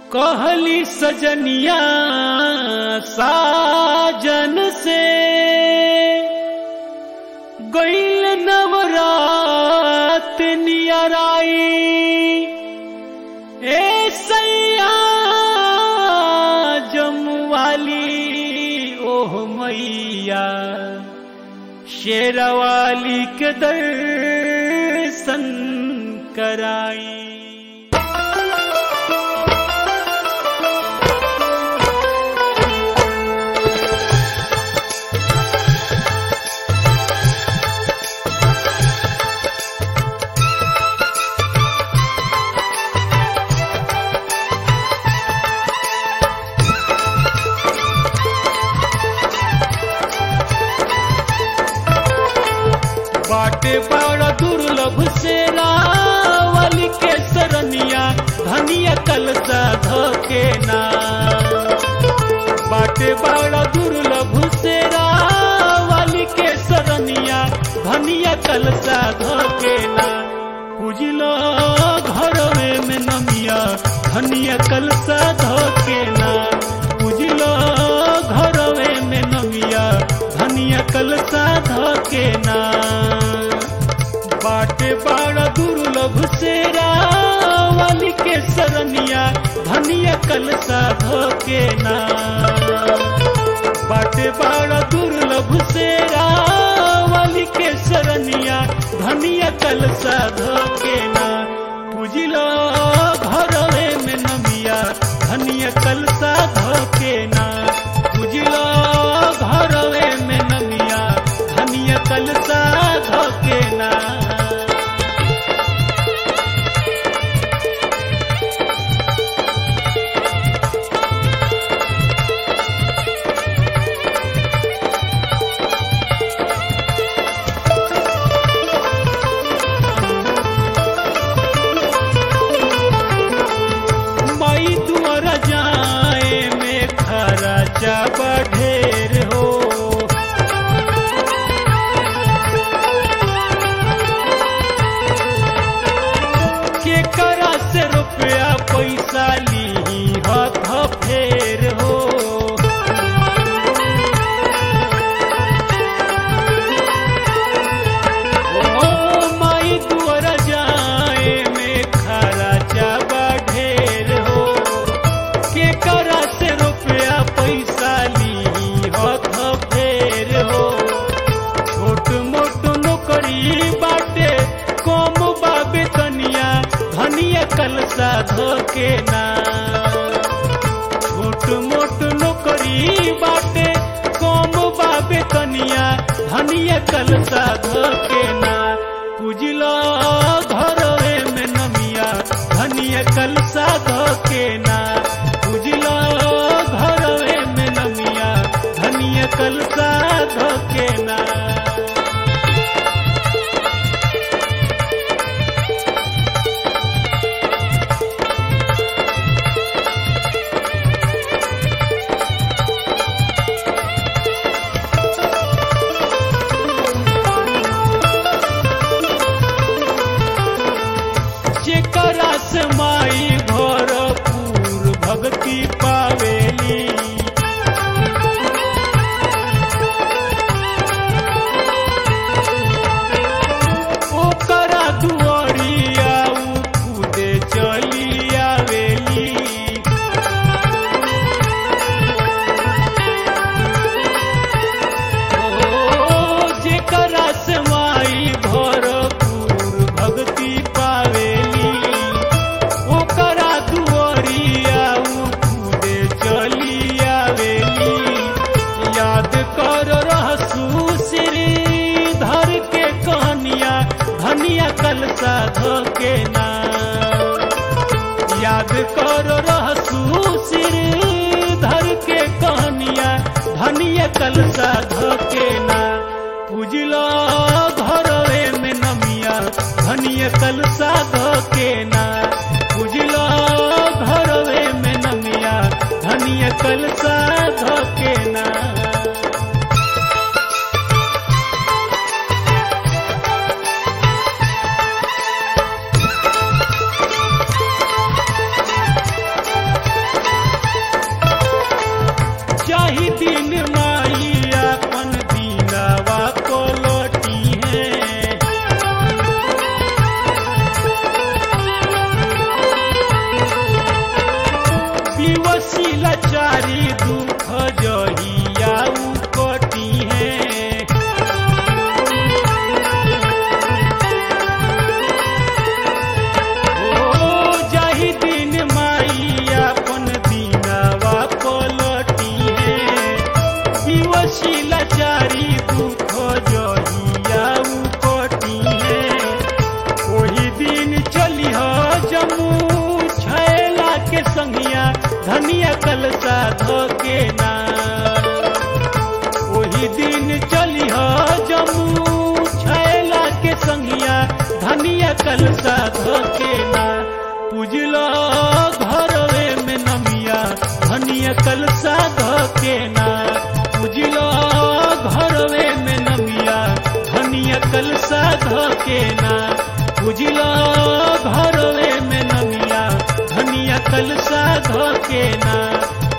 कहली सजनिया साजन से गईल नवरात नियराई ए सैया जमुवाली ओह मैया शेरवाली के दर्शन कराई बाटे बड़ा दुर्लभ से रावली के सरनिया धनिया कलसा धके ना बाटे बड़ा दुर्लभ से रावली के सरनिया धनिया कलसा धके ना पूजलो घरवे में नमिया धनिया कलसा धके ना पूजलो घरवे में नमिया धनिया कलसा धके ना बाटे बड़ा दुर्लभ से रावली के सरनिया धनिया कलसा धके ना बाटे बड़ा दुर्लभ से रावली के सरनिया धनिया कलसा धके ना पूजिलो घरवे में नमिया धनिया कलसा धके ना पूजिलो घरवे में नमिया धनिया कलसा धके ना माई तुअर जाए में खर्चा बढ़ेर हो के करा से रुपया पैसा ली हथ फेर हो ओ माई तुअर जाए में खर्चा बढ़ेर हो के करा से रुपया पैसा ली हथ फेर हो छोट मोट नौकरी बाटे कम बाबे तनिया धनिया कलसा धके ना छोट मोट नौकरी बाटे कम बाबे तनिया धनिया कलसा धके ना पूजिलो घरवे में नमिया धनिया कलसा धके ना पूजिलो घरवे में नमिया धनिया कलसा धके ना जेकरा से माई भरपूर भक्ति पावेली ओकरा दुआरिया उ खुदे चली आवेली ओ जेकरा से माई भरपूर भक्ति पावेली ओकरा दुआरिया उ खुदे चली आवेली याद कर रहसू श्रीधर के कहानिया धनिया कलसा धके ना याद कर रहसू श्रीधर के कहानिया धनिया कलसा धके ना पूजलो घरवे में नमिया धनिया कलसा धके ना पूजलो घरवे में नमिया धनिया कलसा धके ना धनिया कलसा धके ना ओही दिन चली हो जमू छैला के संगिया धनिया कलसा धके ना पूजलो घरवे में नमिया धनिया कलसा धके ना पूजलो घरवे में नमिया धनिया कलसा धके ना पूजलो घरवे में नमिया धनिया कलसा धके ना